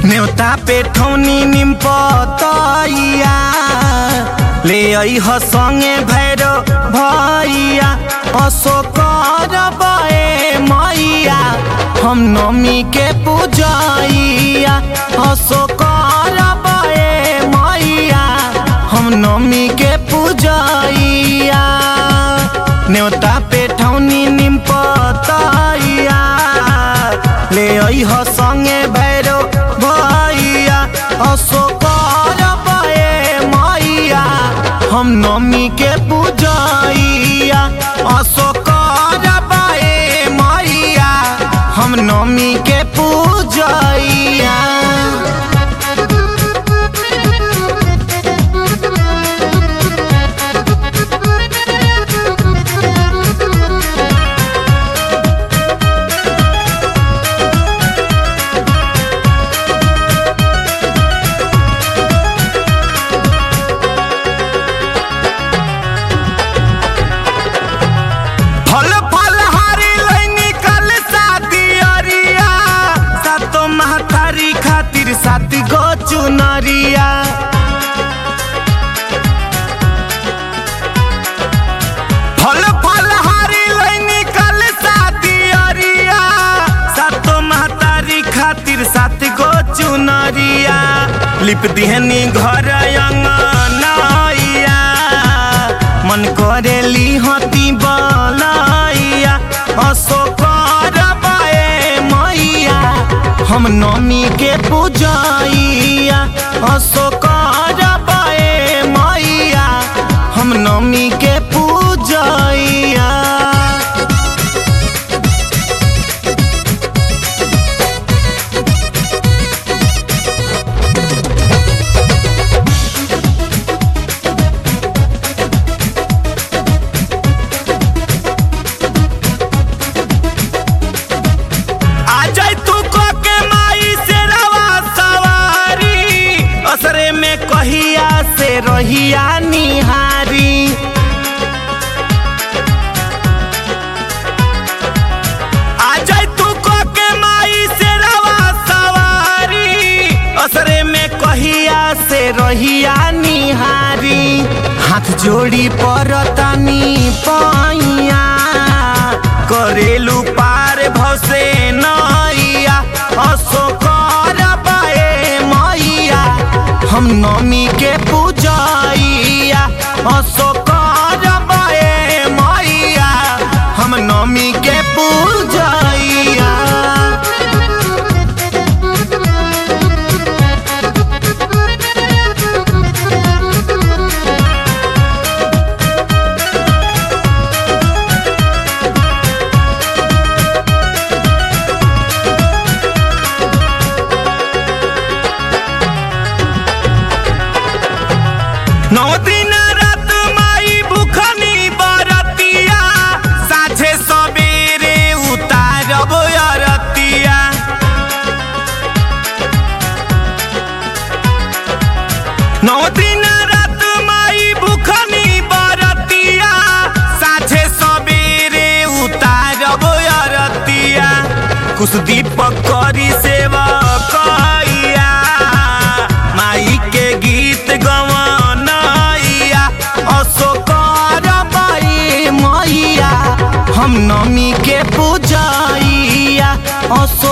न्योता पे ठौनी निम पतैया ले अइह संगे भैरो भैया अशोकर बए मैया हम नमी के पूजैया अशोकर बए मैया हम नमी के पूजैया न्योता पे ठौनी निम पतैया ले अइह संगे भैरो भैया अशोकर बए मैया हम नमी के पूजैया अशोकर बए मैया हम नमी के पूजैया फल फल हारी लैनी कल शादी अरिया सातो महतारी खातिर सात गो चुनरिया फल फल हारी लैनी कल शादी अरिया सातो महतारी खातिर सात गो चुनरिया लिप दिहनी घर अंगनैया मन करेली हती बलैया अशोकर बए मैया हम नमी के पूजैया अशोकर बए मैया हम नमी के पूजैया आ जाई तू को के माई से रवा सवारी असरे में कहिया से रहिया निहारी आ जाई तू को के माई से रवा सवारी असरे में कहिया से रहिया निहारी हाथ जोड़ी परतानी पैया करेलू पार भसे नैया अशोकर बए मैया हम नमी के पूजैया अशोकर बए मैया हम नमी के पूजैया नौ दिन रात माई भूखनी बरतिया साझे सबेरे उतारब अरतिया नौ दिन रात माई भूखनी बरतिया साझे सबेरे उतारब अरतिया कुछ दीपक करी सेवा कैया माई के गीत गवनैया अशोकर बई मैया हम नमी के पूजैया अशोक